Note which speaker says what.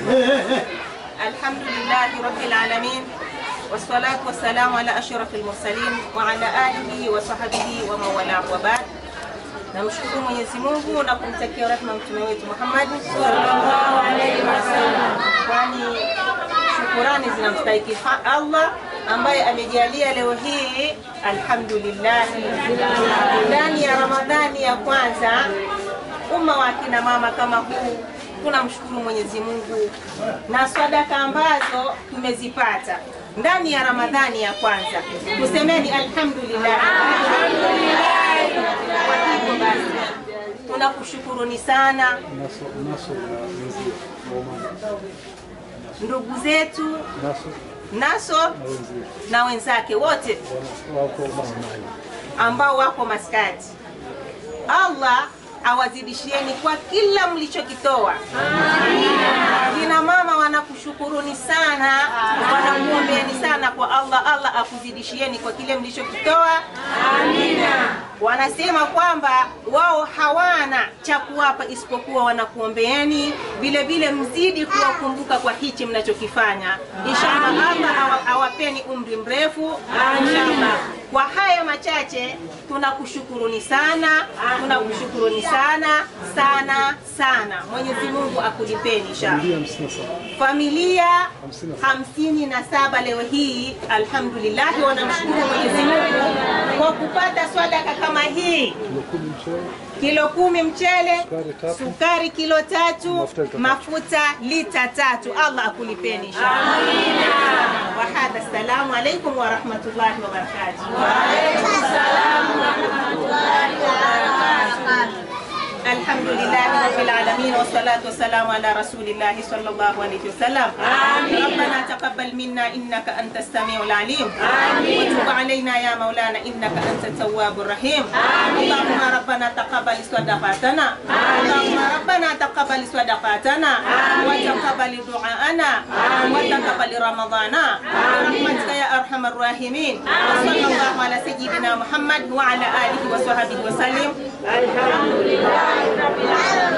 Speaker 1: الحمد لله رب العالمين والصلاة والسلام على أشرف المرسلين وعلى آله وصحبه ومن والاه وبعد namshukuru Mwenyezi Mungu na kumtakia rehema mtume wetu Muhammad sallallahu alaihi wasallam, kwani shukurani zinamstahiki ha- Allah ambaye amejalia leo hii alhamdulillah, ndani ya Ramadhani ya kwanza, umma wa kina mama kama huu tunamshukuru Mwenyezi Mungu na sadaka ambazo tumezipata ndani ya Ramadhani ya kwanza, tusemeni alhamdulillah. Kwa hivyo basi tunakushukuruni sana
Speaker 2: naso naso na wenzie waumani
Speaker 1: ndugu zetu
Speaker 2: naso
Speaker 1: Naso
Speaker 2: na wenzie
Speaker 1: na wenzake wote
Speaker 2: wana- wako maskani
Speaker 1: ambao wako maskati. Allah awazidishieni kwa kila mlichokitoa. Kina mama wanakushukuruni sana, wanakuombeeni sana kwa Allah. Allah akuzidishieni kwa kile mlichokitoa. Wanasema kwamba wao hawana cha kuwapa isipokuwa wanakuombeeni. Vile vile mzidi kuwakumbuka kwa hichi mnachokifanya. Inshallah Allah awa- awapeni umri mrefu. Inshallah. Kwa haya machache tunakushukuruni sana, tunakushukuruni sana sana sana. Mwenyezi Mungu akulipeni inshallah.
Speaker 2: familia hamsini na saba
Speaker 1: Familia
Speaker 2: Hamsini na saba.
Speaker 1: hamsini na saba leo hii alhamdulillah, wanamshukuru Mwenyezi Mungu kwa kupata swadaka kama hii
Speaker 2: kilo kumi mchele
Speaker 1: kilo kumi mchele,
Speaker 2: Sukari tatu.
Speaker 1: sukari kilo tatu,
Speaker 2: Mafuta lita tatu.
Speaker 1: mafuta lita tatu. Allah akulipeni inshallah. Wa hadha, assalamu alaikum wa rahmatullahi wa barakatuh. الحمد لله رب العالمين والصلاة والسلام على رسول الله صلى الله عليه وسلم آمين. ربنا تقبل منا إنك أنت السميع العليم آمين. وتب علينا يا مولانا إنك أنت التواب الرحيم آمين. اللهم ربنا تقبل صدقاتنا اللهم ربنا تقبل صدقاتنا وتقبل دعاءنا وتقبل رمضانا برحمتك يا أرحم الراحمين وصلى الله على سيدنا محمد وعلى آله وصحبه وسلم الحمد لله رب العالمين